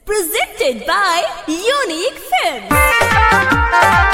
Presented by Unique Films.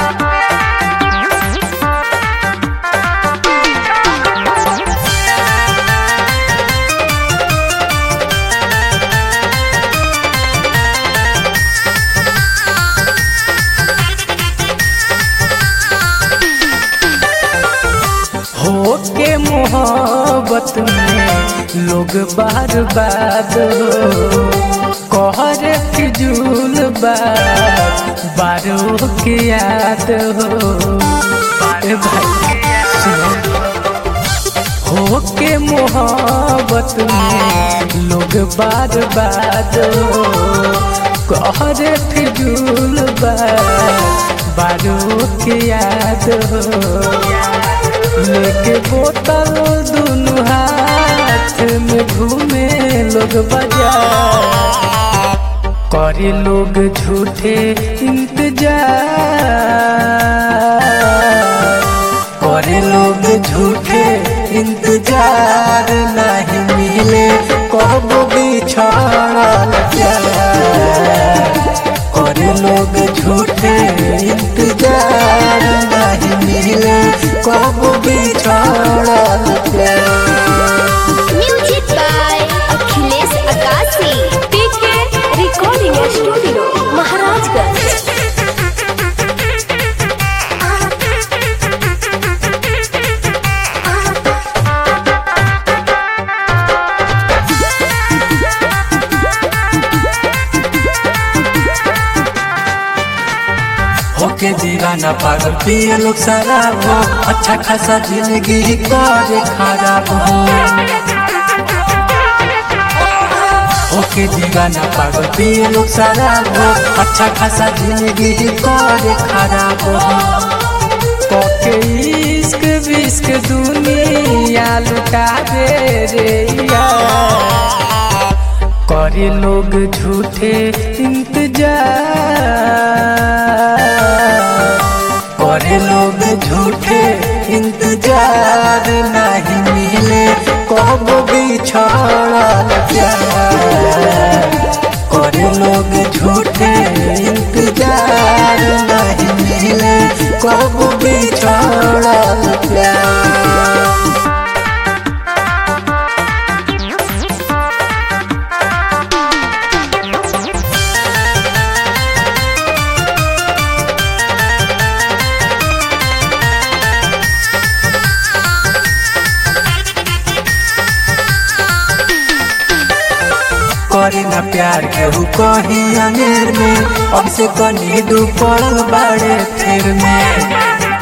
हो के मोहब्बत में लोग बार बात हो कहर फिजूल बात बारो के याद हो ए भाई सुनो। हो के मोहब्बत में लोग बार बात हो कहर फिजूल बात बारो के याद हो लेके बोतल दुनु हाथ में घूमे लोग बाजार करे लोग झूठे इंतजार करे लोग झूठे इंतजार नहीं मिले कब बिछड़ल प्यार करे लोग झूठे इंतजार नहीं मिले कब बिछड़ल प्यार Music by Akhilesh Akasi. PK Recording Studio, Maharajganj. होके दीवाना पागल पिए लोग शराब हो अच्छा खासा जिंदगी करे खराब हो होके दीवाना पागल पिए लोग शराब हो अच्छा खासा जिंदगी करे खराब हो कोके इश्क विश्क दुनिया लुटा दे रे यार करे लोग झूठे इंतजार करे लोग झूठे इंतजार नहीं मिले कब बिछड़ल प्यार करे लोग झूठे इंतजार नहीं मिले कब बिछड़ल प्यार करे ना प्यार केहू कहीं अनेर में अब से कनी दू पड़ल बाड़े फिर में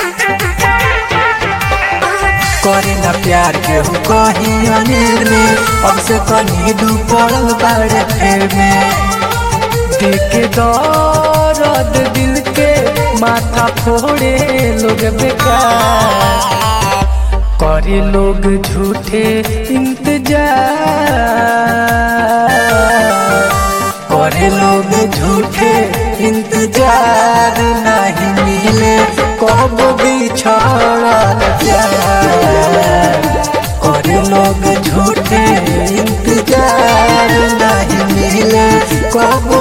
करे ना प्यार केहू कहीं अनेर में अब से कनी दू पड़ल बाड़े फिर में देखे दर्द दिल के माथा फोड़े लोग बेकार करे लोग झूठे इंतजार करे लोग झूठे इंतजार नहीं मिले कब बिछड़ल प्यार करे लोग झूठे इंतजार नहीं मिले कब